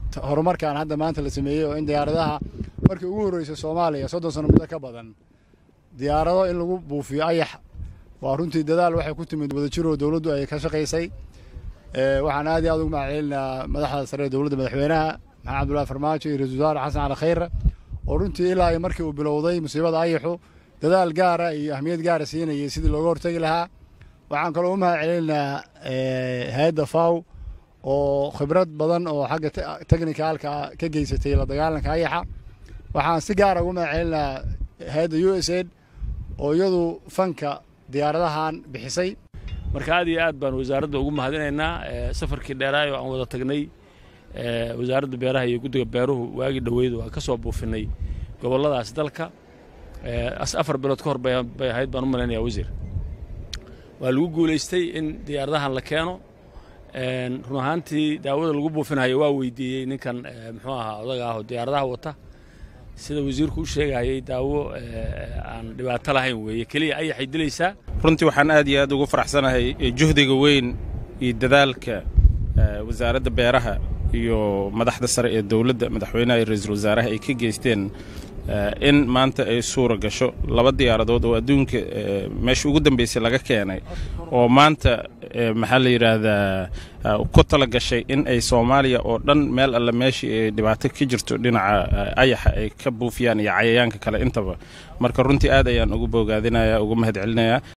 horumarkan hadda maanta la sameeyey oo in diyaaradaha markii ugu horreysay soomaaliya soddon sano muddo ka badan diyaarado in lagu buufiyo ayax waa runtii dadaal waxay ku timid wadajiroo dowladdu ay ka shaqaysay waxaan aad iyo aad ugu mahadcelinayaa madaxda sare ee dowladda madaxweynaha maxamed cabdullahi farmaajo iyo ra-isul wasaare xasan cali khayre oo runtii ilaa iyo markii uu bilowday musiibada ayaxu dadaal gaara iyo ahmiyad gaara siinayay sidii looga hortegi lahaa waxaan kaloo u mahad celinaynaa hay-adda faw oo khibrad badan oo xagga technicalka ka geysatay la dagaalanka ayaxa waxaan si gaara ugu mahad celinayaa hay-adda u s aid oo iyadu fanka diyaaradahan bixisay marka aad iyo aad baan wasaaradda ugu mahadinaynaa safarkii dheeraayo aan wada tagnay wasaaradda beeraha iyo guddiga beeruhu waagii dhoweyd waa ka soo buufinay gobolladaas dalka afar bilood ka hor bay ahayd baan u malaynayaa wasiir waa lagu guulaystay in diyaaradahan la keeno run ahaantii daawada lagu buufinayo waa weydiiyey ninkan muxuu ahaa odaga ah oo diyaaradaha wata sida wasiirku u sheegayay daawo aan dhibaato lahayn weeye keliya ayaxay dilaysaa runtii waxaan aad iyo aad ugu faraxsanahay juhdiga weyn iyo dadaalka wasaaradda beeraha iyo madaxda sare ee dowladda madaxweynaha iyo ra-iisul wasaaraha ay ka geysteen in maanta ay suura gasho laba diyaaradood oo adduunka meesha ugu dambaysay laga keenay oo maanta maxaa la yidhaahdaa ku tala gashay in ay soomaaliya oo dhan meel alle meeshii ay dhibaato ka jirto dhinaca ayaxa ay ka buufiyaan iyo cayayaanka kale intaba marka runtii aad ayaan ugu boogaadinayaa ugu mahad celinayaa